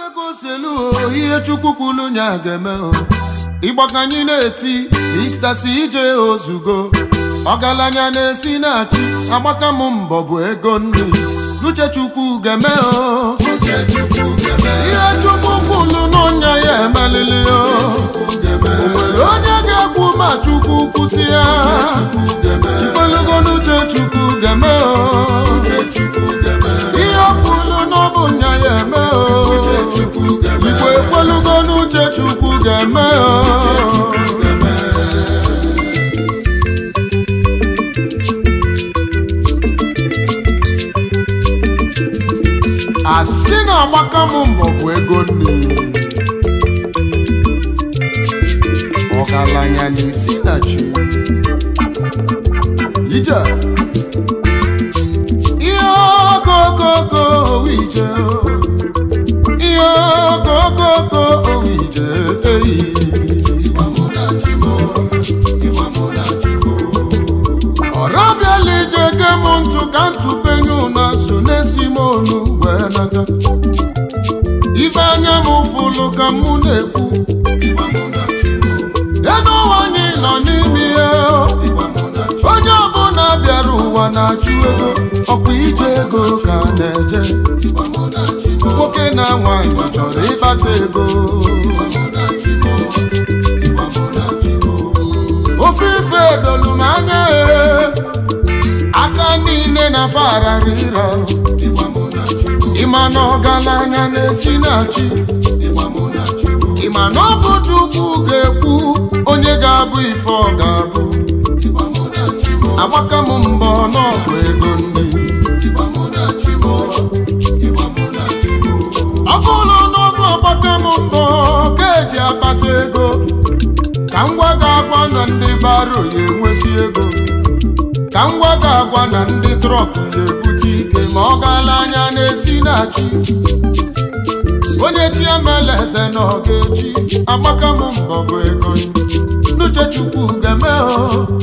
oselu ihe chukwu kwulu nya ga-eme o ịgba ka anyị na-eti Mr. CJ ozugo ọgaranya na-esi na-achị agbaka m mbọ bụ ego nri n'uche chukwu ga-eme o ihe chukwu kwulu n'ọnya ya emelili o o nwere onye ga-ekwu ma chukwu kwụsị ya mkpelugo n'uche chukwu ga-eme o ihe kwulu n'ọbụ nya ya eme o igwe ekwelugo n'uche chukwu ga-eme o asị na-agbaka m mbọ bụ ego nri ọgaranya na isi na chi ije ihe okokoko ije ihe okokoko ije eyi ọrọbịala ije ge m ntụ ka ntụpenye ụna so na-esi m onu wee nata ibe anya m fụlụ ka mụ na-ekwu enu ụwa anyị nọ n'ime ya onye ọbụla bịara ụwa na-achụ ego ọkwa ije ego ka na-eje nwoke na nwaanyị chọrọ ịkpata ego ofe ife dolu m anya aka niile na fararira ịma na ọgaranya na-esi na chi ịma na ọ bụ Chukwu ga-ekwu onye ga-abụ ife ọ ga-abụ agbaka m mbọ n'ọgụ ego nri ọ bụrụ na ọ bụ agbaka m mbọ ka eji akpata ego ka ngwa ga-agwa na ndị baro ya enwesi ego ka ngwa ga-agwa na ndị trọk na-ebute ike ma ọ gaala anya na-esi na chi onye chi emela eze na ọ ga-echi agbaka m mbọ bụ ego n'uche chukwu ga-eme o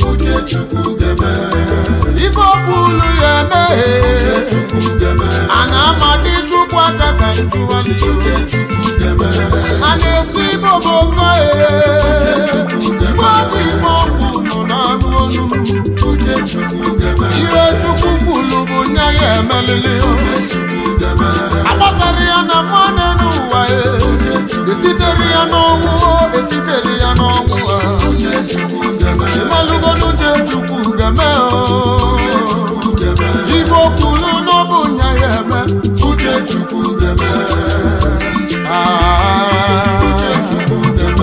ife ọbụlu ya emeghe a na-amadị chukwu aka ka njụwali a na-esi bobongo gbabụ ime ọgwụ nọ n'anụ olu m ihe chukwu kwulu bụ nya ya emelili agbatara ya na mmanụ n'ụwa esitere ya n'ọnwụ esitere ya n'ọnwụ ịmalụgodu uche chukwu ga-eme ife okwulu n'ọbụ nya ya eme uche chukwu ga-eme uche chukwu ga-eme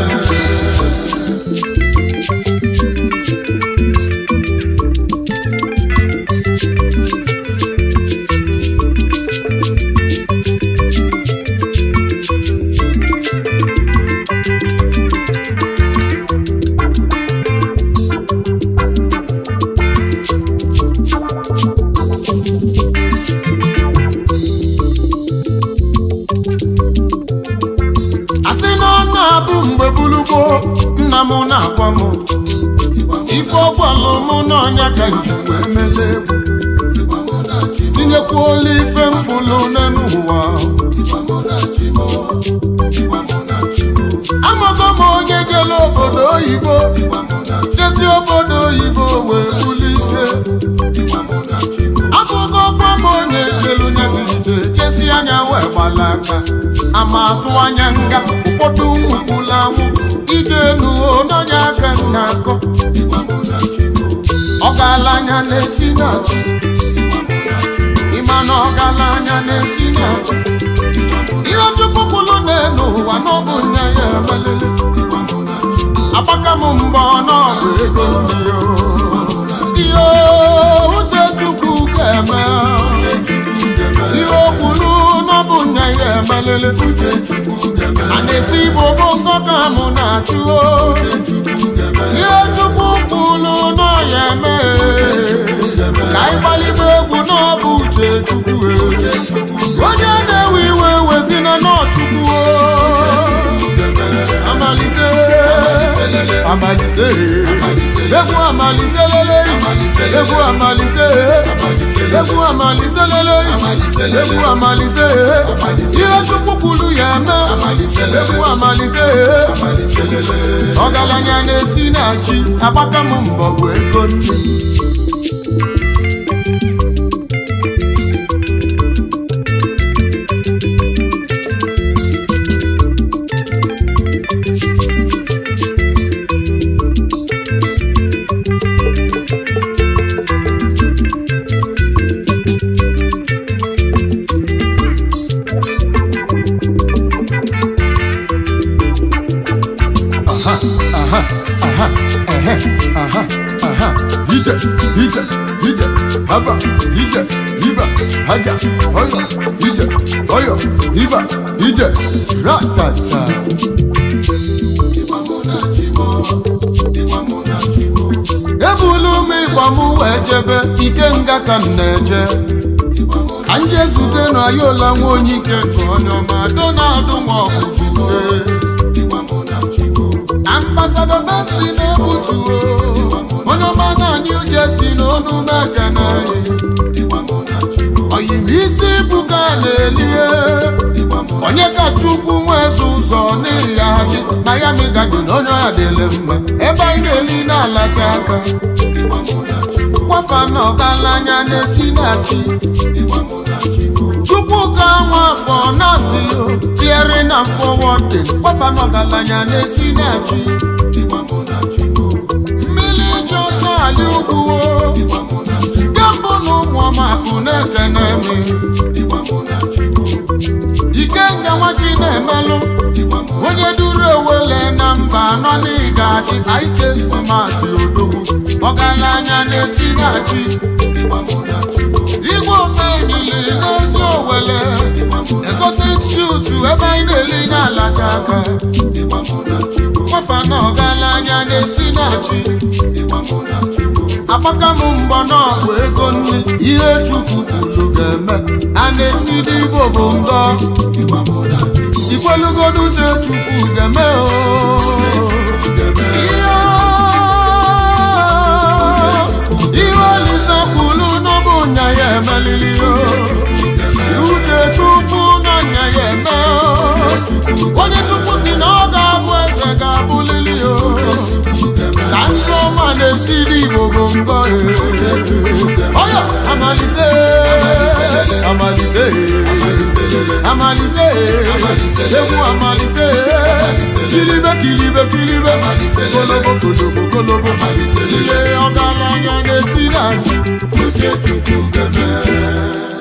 asị na ọ na-abụ mgbe bulugbo nna m na-agwa m ife ọgwalụ m n'ọnya ka nji wee mele egwu tinyekwuola ife mfụlụ n'elu ụwa amago m onye jele obodo oyibo jezi obodo oyibo wee bulite akụkọ ọkwa m onye jelu nyebirije jesi anya wee gbala aka ama atụ anya nga ụfọdụ ụkwụla anwụ ije nuo n'ọnya aka nna akọ ọgaranya na-esi na-achụ ịma na ọgaranya na-esi na-achụ ihe chukwu kwulu n'elu ụwa n'ọbụ nya ya emelele agbaka m mbọ n'ọbụ ego ndị ihe uche chukwu ga-eme ihe okwulu n'ọbụ nya ya emelele a na-esi bụ bongo ka mụ na-achụ ihe chukwu kwulu n'ọya eme ka ịgbalite egwu n'ọbụ uche chukwu onye na-ewe iwe wezina n'ọchukwu amalise amalise egwu amalise lele egwu amalise egwu amalise lele egwu amalise ihe chukwu kwuru ya ga-eme egwu amalise ọgaranya na-esi na chi agbaka m mbọ bụ ego nne Ije, ije, ije, haba, ije, iba, haja, oyo, ije, oyo, iba, ije, ratata. Ebulu m ịgba m wee jebe ike nga ka m na-eje ka m jee zute na ayola nwa onye ike tụ onye ọma Donald Nwokwu ambasado Messi na-ebutu onye ọma na New Jersey na onu mekene oyim isi buga na-elie onye ka chukwu nwezi ụzọ n'ihi ya dị Miami Garden onye ọya dịle mma ebe anyị na-eli na-alacha aka kwafa na ọgaranya na-esi na chi chukwu ka nwa afọ na-asị clearing and forwarding kwafa na ọgaranya na-esi na chi mmiri ji ọsọ ali ugwu kembụ na ụmụ ọmakụ na-ekene mi ike nga nwachi na-emelụ onye duru ewele na mba anọ n'ịga adị ike smart odogwu ọgaranya na-esi na chi igwe omenili n'ezi owele exotic shoot ebe anyị na-eli na-alacha aka kwafa na ọgaranya na-esi na chi agbaka m mbọ n'ọgwụ ego nri ihe chukwu kwuru ga-eme a na-esi n'igbo bụ ngọ ikwelugodu uche chukwu ga-eme ihe olise kwulu n'ọbụ nya ya emelili uche chukwu na nya ya eme onye chukwu si na ọ ga-abụ eze ga-abụlili ka ndị ọma na-esiri igbo bụ ngọ ọya amalise amalise amalise egwu amalise kilibe kilibe kilibe kolobo kolobo kolobo ihe ọgaranya na-esi na chi Uche Chukwu ga-eme